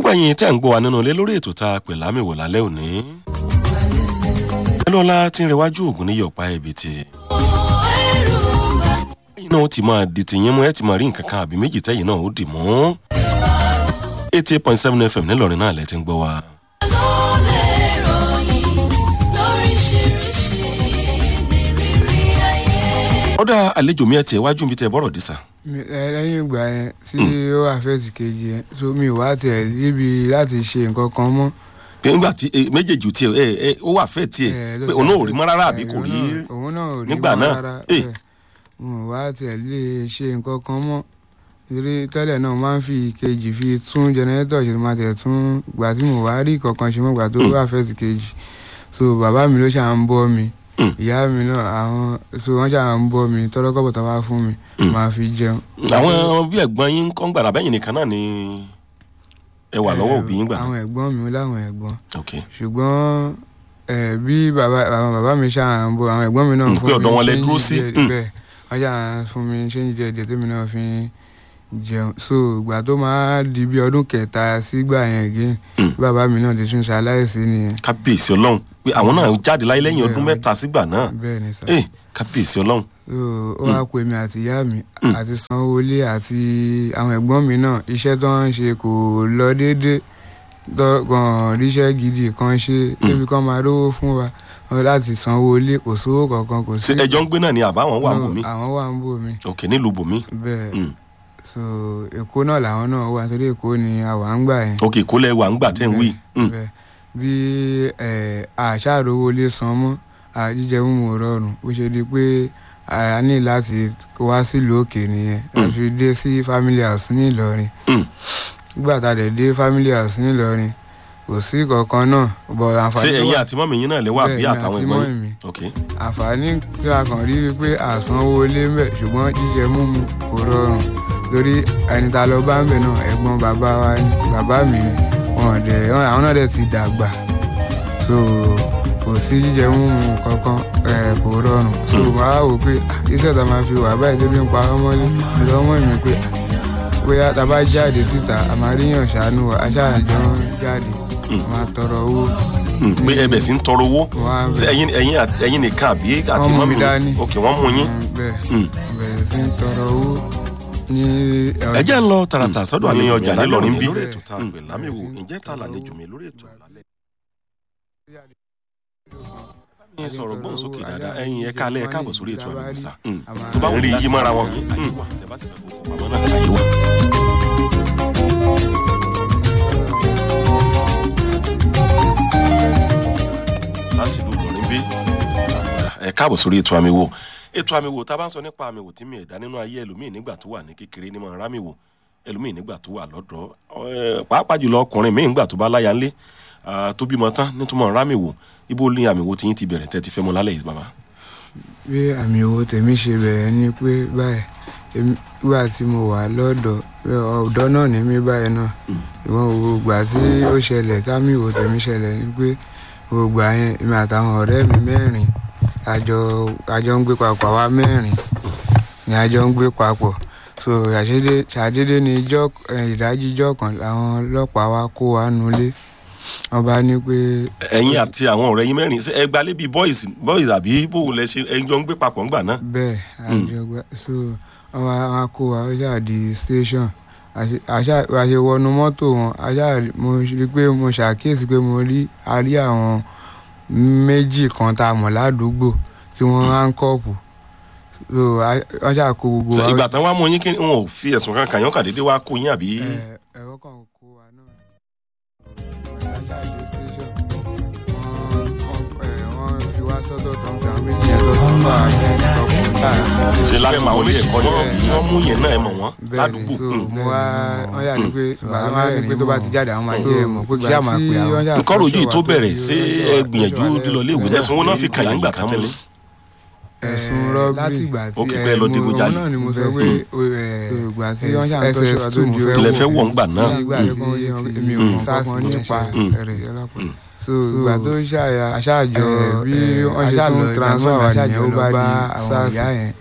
gbogbo ẹ̀yin tẹ́ ń gbọ́ wa nínú ilé lórí ètò tá a pè lámìwò lálẹ́ òní. ẹlọ́lá tí ń rẹwájú ògùn ní yọ̀pá ẹ̀bìtì. ẹ̀yin náà ó ti máa di tìyín mú ẹ ti máa rí nǹkan kan àbí méjì tẹ́yìn náà ó dì mú. eighty eight point seven fm nílọrin náà lẹ ti ń gbọ́ wa. ọ̀dà àlejò mi ẹ̀ tiẹ̀ wájú mi tẹ bọ́rọ̀ dé sà. Mi- ẹ- lẹ́yìn ìgbà yẹn tí ó àfẹ́sì kejì yẹn so mi ò wá tiẹ̀ níbi láti ṣe nǹkan kan mọ́. pé nígbà tí eh, méjèèjì tiẹ̀ ẹ ẹ ó wà fẹ́ tiẹ̀ Eh, ló pé ti òun náà ò àfẹ́- rí mọ́ rárá àbí eh, kò òun rí náà- òun náà ò rí nígbà mọ́ náà. rárá Eh. bẹ́ẹ̀. mo ò wá tiẹ̀ lè ṣe nǹkan kan mọ́ torí tẹ́lẹ̀ náà máa ń fi kejì fi tún jẹnẹrétọ̀ ṣe máa tẹ̀ tún gbà tí mo wá rí kankan ṣe mọ́ gbà tó Mm. àfẹ́sì kejì so bàbá mi ló ṣà ń bọ́ mi Mm. ìyá mi náà àwọn so wọ́n ṣà ń bọ́ mi tọ́lọ́kọ̀bọ̀ tó wá fún mi Mm. máa fi jẹun. àwọn bí ẹ̀gbọ́n yín kọ́ ń gbàdá bẹ́yìn nìkan náà ni ẹ wà lọ́wọ́ òbí yín gbà àwọn náà. ẹ̀gbọ́n mi láwọn ẹ̀gbọ́n ok ṣùgbọ́n ẹ bí bàbá àwọn bàbá mi ṣáà ń bọ àwọn ẹ̀gbọ́n mi náà Mm, fún pé mi ọ̀dọ̀ wọn lẹ ṣéǹjì dúró sí. díẹ̀ Mm. bẹ́ẹ̀ wọ́n ṣáà fún mi ṣéǹjì díẹ̀ díẹ̀ tèmi náà fi ń jẹun so ìgbà tó máa di bí ọdún kẹta sígbà yẹn again Mm. bàbá mi náà ti tún ṣaláìsí nìyẹn kábíyèsí ọlọ́run pé àwọn náà jáde láyé lẹ́yìn ọdún Bẹ́ẹ̀, mẹ́ta sígbà náà bẹ́ẹ̀ ni sà ẹ kábíyèsí ọlọ́run so ó wá pè mí àti ìyá mi Mm. àti sanwó-olé àti àwọn ẹ̀gbọ́n mi náà iṣẹ́ tó ń ṣe kò lọ déédéé dọ́gbọ̀n ríṣẹ́ gidi kan ṣe débi kan máa rówó fún wa wọn láti sanwó ilé kò sówó kankan kò sí. ṣé ẹjọ́ ń gbé náà ni àbáwọn wà No, bòmí àwọn wà ń bò mí ok nílùú bòmí bẹ́ẹ̀ Mm. so èkó náà làwọn náà wà torí èkó ni àwa ń gbà yẹn. ok kó lẹ wà ń gbà tẹ́ ń wí Mm. bẹ́ẹ̀ bí ẹ, àṣàròwò lè san mọ́ àjíjẹ mímu ò rọrùn bó ṣe di pé a ní láti wá sílùú òkè nìyẹn Mm. a fi dé sí family house ní Ìlọrin Mm. nígbà tá a dẹ̀ dé family house ní Ìlọrin kò sí kankan náà bọ̀ ṣé àǹfààní tó ẹ̀yin wà àti mọ́mì yín náà lè wà bí bẹ́ẹ̀ ni àtàwọn àti ẹ̀gbọ́n mọ́ yín mi ok àǹfààní tí a kàn rí i pé àsanwó ilé ń bẹ̀ ṣùgbọ́n jíjẹ múmu kò rọrùn lórí ẹni tá a lọ bá ń bẹ̀ náà ẹ̀gbọ́n bàbá wa ni bàbá mi ni wọn dẹ̀ wọn- àwọn náà dẹ̀ ti dàgbà so kò sí jíjẹ múmu kankan ẹ̀ kò rọrùn so Mm. wàá wò pé ah, iṣẹ́ tá a máa fi wà báyìí débi ń pa ọmọlé lọ́mọ mi pé ah, bóyá tá a bá jáde síta a máa ríyàn ṣàánú wa aṣáájọ jáde Mm. a máa tọrọ owó Mm, pé ẹbẹ̀ sí ń tọrọ owó wá ṣé ẹ̀yin ẹ̀yin àti- ẹ̀yin nìkan àbí àti Wọ́n mú mọ́mì mi dání. ok wọ́n mú yín Mm, bẹ́ẹ̀ Mm. bẹ̀rẹ̀ sí ń tọrọ owó ní ẹ jẹ́ ń lọ tààràtà sọ́dọ̀ àlejò ọjà nílọrin bí. lórí ètò tá a pè lámìwò ǹjẹ́ ta làlejò mi lórí ètò lálẹ́. ní sọ̀rọ̀ gbóhùnsókè dáadáa ẹ̀yin ẹ̀ka alẹ́ ẹ̀ka àbọ̀ sórí ètò àmì ìsà tó bá ń rí yí mọ́ra wọn. Mm. Àmọ́ náà àyè wà. láti ìlú Ìlọrin bí ẹ káàbọ̀ sórí ètò àmì wò ètò àmì wò tá a bá ń sọ nípa àmì wò tí mi ẹ̀dá nínú ayé ẹlòmíì nígbà tó wà ní kékeré ní mọ̀ rámì wò ẹlòmíì nígbà tó wà lọ́dọ̀ ẹ, pàápàá jùlọ ọkùnrin míì nígbà tó bá láya ńlé ah, tó bímọ tán nítumọ̀ rámì wò ibo ní àmì wò tí yín ti bẹ̀rẹ̀ tẹ́ ti fẹ́ mọ lálẹ́ yìí bàbá. bí àmì owó tèmi ṣe bẹ̀rẹ̀ ni pé báyìí èmi- nígbà tí mo wà lọ́dọ̀ pé ọ̀dọ́ náà ní mí báyìí náà Mm. ìwọ̀n gbogbo ìgbà tí ó ṣẹlẹ̀ támì owó tèmi ṣẹlẹ̀ ni pé gbogbo àyẹn èmi àtàwọn ọ̀rẹ́ mi mẹ́rin àjọ àjọ ń gbé papọ̀ àwa mẹ́rin ni àjọ ń gbé papọ̀ so ṣàdédé ṣàdédé ni ijọ́ eh, ìdájí ijọ́ kan làwọn ọlọ́pàá wa kó wa nulẹ̀ wọ́n bá ní pé ẹ̀yin àti àwọn ọ̀rẹ́ yín mẹ́rin ṣé ẹ gbalé bíi boys boys àbí bó lẹ ṣe ẹ jọ ń gbé papọ̀ ńgbà náà. bẹ́ẹ̀ àjọgbá so wọ́n wá wá kó wa ó ṣáà di station àṣe- àṣà àṣe wọnú mọ́tò wọn àṣà rí- mo rí pé mo ṣàkíyèsí pé mo rí a rí àwọn méjì kan tá a mọ̀ ládùúgbò tí wọ́n hánkọ́ọ̀pù so a- wọ́n ṣáà kó gbogbo Ṣé wa ìgbà tán wá mú yín kí wọn ò fi ẹ̀sùn kan kàn yín kàn déédéé wá kó yín àbí. ẹ- ẹ̀rọ kan kó wa náà àṣà dé station wọ́n wọ́n ẹ̀, wọ́n fi wá sọ́dọ̀ tó ń fi àwọn méjì yẹn sọ́dọ̀ tó ń bá àwọn ẹ̀kọ́ kan ṣe láti mọ ilé ẹ̀kọ́ ni wọ́n wọ́n mú yẹn náà ẹ mọ̀ wọ́n bẹ́ẹ̀ni ládùúgbò. so Mm. mo wá wọ́n yà ní pé bàbá máa ní pé tó bá ti jáde àwọn máa jẹ́ ẹ̀mọ́ pé kí á máa pè àwọn. nǹkan rojú yìí tó bẹ̀rẹ̀ ṣé ẹ gbìyànjú lílọ léèwé ẹ̀sùn wọn náà fi kàn yín gbà tán tẹ́lẹ̀. ẹ̀sùn rọ́bì láti ìgbà Ó kì í pẹ́ lọ digunjalè. òun náà ni mo sọ pé ìgbà tí wọ́n ṣàn tó ṣọ́ra tó mo fẹ́ Ilẹ̀ fẹ́ wọ̀ ńgbà náà. ìgbà tí èmi ò mọ̀ Mm. kankan nípa Mm. rẹ̀ ọlọ́pàá Mm. so ìgbà tó ṣàyà aṣáàjọ bí wọ́n ṣe tún transfer wà nìyẹn ó bá di sars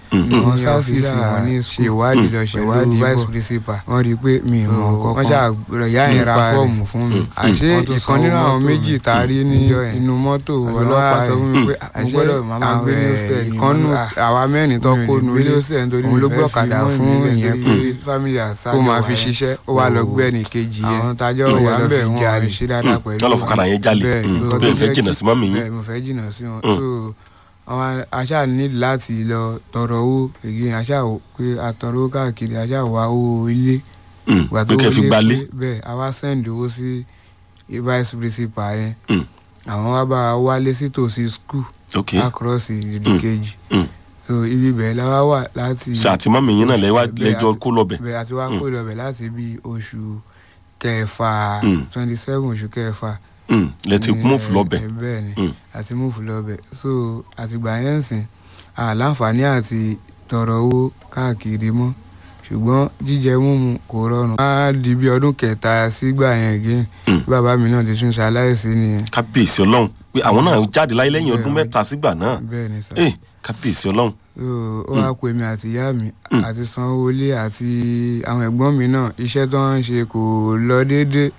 Mm. ní Wọ́n sá ọ́fíìsì sílà wọn ní ṣe school ìwádìí lọ pẹ̀lú ṣèwádìí vice bọ̀. principal wọ́n rí i pé mi ì mọ̀ So, kọ́kọ́ wọ́n ṣáà ìyá yẹn ra nípa rẹ̀. fọ́ọ̀mù fún mi Mm. àṣé Wọ́n tún ìkan sanwó nínú àwọn mọ́tò méjì tá a rí ní níjọ́ yẹn. inú mọ́tò ọlọ́pàá ọlọ́pàá sọ sọ fún fún mi mi pé pé mo gbọ́dọ̀ máa gbé ní ọ̀sẹ̀ ìkànnù àwa mẹ́rin tó kó nu ilé òun ló gbọ́kadà fún ìyẹn pé family kó máa fi ṣiṣẹ́ ó wá lọ gbé ẹnì kejì yẹn àwọn tájọ́ Ó wà wá ń lọ bẹ̀ fi wọ́n jalè. ṣe dáadáa pẹ̀lú lọ́lọ́ fọkànlá yẹn jalè Bẹ́ẹ̀, Mm. nǹkan tó bẹ́ẹ̀ fẹ́ jẹ́ jìnnà kí- sí mọ́mì yín bẹ́ẹ̀ mo fẹ́ jìnnà sí wọn Mm. so àwọn aṣáà ní láti lọ tọrọ owó èyí aṣáà wò pé àtọrọ owó káàkiri aṣáà wá owó ilé Mm. ìgbà pé kẹ́ fi wọlé gbalé pé bẹ́ẹ̀ a wá send owó sí vice principal yẹn Mm. àwọn wá bá wa wálé sí tòsí school ok across ìdí kejì Mm. so ibi bẹ́ẹ̀ la wá wà láti ṣe àti mọ́mì yín náà lẹ́wà- Bẹ́ẹ̀, lẹ́jọ́ àti- kó lọ́bẹ̀ bẹ́ẹ̀ àti wá Mm. kó lọ bẹ̀ láti bí oṣù kẹfà Mm. twenty seven oṣù kẹfà Mm. lẹ́tí ní, múfù lọ́bẹ̀ ẹ, bẹ́ẹ̀ ni Mm. àti múfù lọ́bẹ̀ so àtìgbà yẹn ń sìn àláǹfààní àti tọrọ owó káàkiri mọ́ ṣùgbọ́n jíjẹ múmu kò rọrùn. á di bí ọdún kẹta sígbà yẹn gé Mm. bàbá mi náà ti tún ṣaláìsí nìyẹn kábíyèsí ọlọ́run pé àwọn náà jáde láyé lẹ́yìn ọdún Bẹ́ẹ̀, mẹ́ta sígbà náà bẹ́ẹ̀ ni sà. Eh, kábíyèsí ọlọ́run so ó wá pè mí àti ìyá mi Mm. àti sanwó ilé àti àwọn ẹ̀gbọ́n mi náà iṣẹ́ tó ń ṣe kò lọ déédéé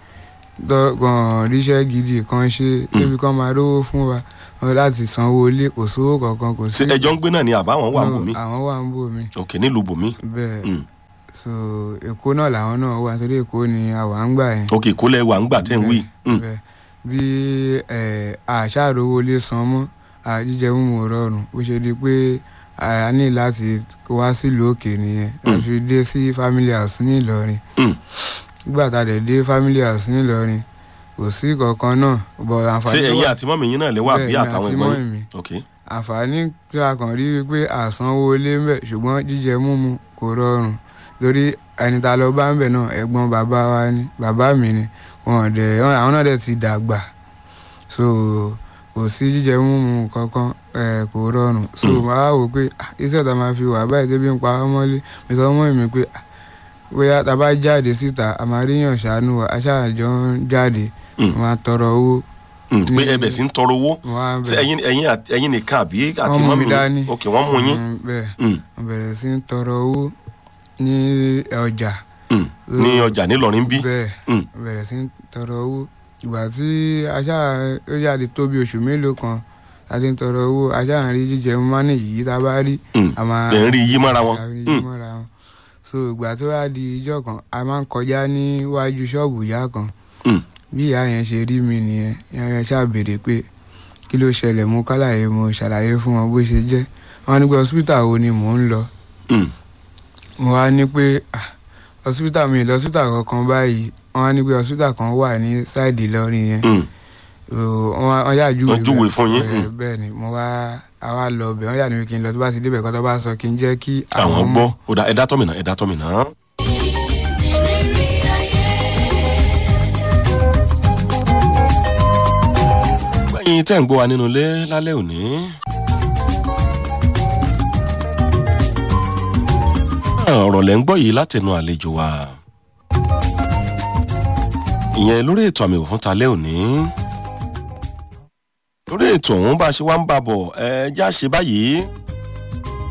kàn ríṣẹ́ gidi kan ṣe débi kan máa rówó fún wa wọn láti sanwó ilé kò sówó kankan kò sí. ṣé ẹjọ́ ń gbé náà ni àbáwọn wà No, bòmí àwọn wà ń bò mí ok nílùú bòmí bẹ́ẹ̀ Mm. so èkó náà làwọn náà wà torí èkó ni àwa ń gbà yẹn. ok ìkólẹ̀ wà ń gbà tẹ́ ń wí Mm. bẹ́ẹ̀ bí ẹ, àṣàròwò lè san mọ́ àjíjẹ mímu ò rọrùn bó ṣe di pé a ní láti wá sílùú òkè nìyẹn Mm. a fi dé sí family house ní Ìlọrin Mm. nígbà tá a dẹ̀ dé family house ní Ìlọrin kò sí kankan náà bọ̀ ṣé àǹfààní tó ẹ̀yin wà àti mọ́mì yín náà lẹ́wà bí bẹ́ẹ̀ ni àtàwọn àti ẹ̀gbọ́n mọ́mì yín mi ok àǹfààní tí a kàn rí wípé àsanwó ilé ń bẹ̀ ṣùgbọ́n jíjẹ múmu kò rọrùn lórí ẹni tá a lọ bá ń bẹ̀ náà ẹ̀gbọ́n bàbá wa ni bàbá mi ni wọn dẹ̀ àwọn náà dẹ̀ ti dàgbà so kò sí jíjẹ múmu kankan ẹ̀ kò rọrùn so Mm. màá wò pé ah, iṣẹ́ tá a máa fi wà báyìí débi ń pa ọmọlé mi sọ mọ́ mi pé ah, bóyá tá a bá jáde síta a máa ríyàn ṣàánú wa aṣáájọ ń jáde Mm. wọn á tọrọ owó Mm. pé Mm. ẹbẹ̀ sí ń tọrọ owó wọn á ṣé bẹ̀rẹ̀ ẹ̀yin ẹ̀yin àti- ẹ̀yin nìkan àbí àti Wọ́n mú mọ́mì mi dání. yín ok wọ́n mú yín Mm, bẹ́ẹ̀ Mm. wọ́n bẹ̀rẹ̀ sí ń tọrọ owó ní ọjà Mm. ní ọjà nílọrin bí bẹ́ẹ̀ Mm. wọ́n bẹ̀rẹ̀ sí ń tọrọ owó ìgbà tí ajá ó jáde tó bí oṣù mélòó kan a ti ń tọrọ owó ajá à ń rí jíjẹ mánì yìí tá a bá rí Mm. a máa lè ń rí yí mọ́ra wọn a rí Mm. mọ́ra wọn so ìgbà tó wá di ijọ́ kan a máa ń kọjá níwájú ṣọ́ọ̀bù ìyá kan Mm. bí ìyá yẹn ṣe rí mi nìyẹn ìyá yẹn ṣáà béèrè pé kí ló ṣẹlẹ̀ mo kálàyé mo ṣàlàyé fún wọn bó ṣe jẹ́ wọn ní pé hospital wo ni mò ń lọ Mm. mo wá ní pé ah, hospital mi lọ hospital kankan báyìí wọn wá ní pé hospital kan wà ní sáìdì Ìlọrin yẹn Mm. So, wọn wá- wọn yà júwe Wọ́n júwe bẹ́ẹ̀. fún yín, Bẹ́ẹ̀- mm. bẹ́ẹ̀ ni mo wá àwa lọ bẹ̀ wọ́n yà ní kí n lọ tó bá ti débẹ̀ kọ́ tó bá sọ kí n jẹ́ kí àwọn gbọ́ ó dá ẹ̀dá tọ́mìnà ẹ̀dá tọ́mìnà. gbẹ̀yìn tẹ́ ń gbọ́ wa nínú ilé lálẹ́ òní. Ah, ọ̀rọ̀ lẹ́ ń gbọ́ yìí látẹnu àlejò wa. ìyẹn lórí ètò àmì òfin talẹ́ òní. lórí ètò ọ̀hún bá a ṣe wá ń bá a bọ̀ ẹ já ṣe báyìí.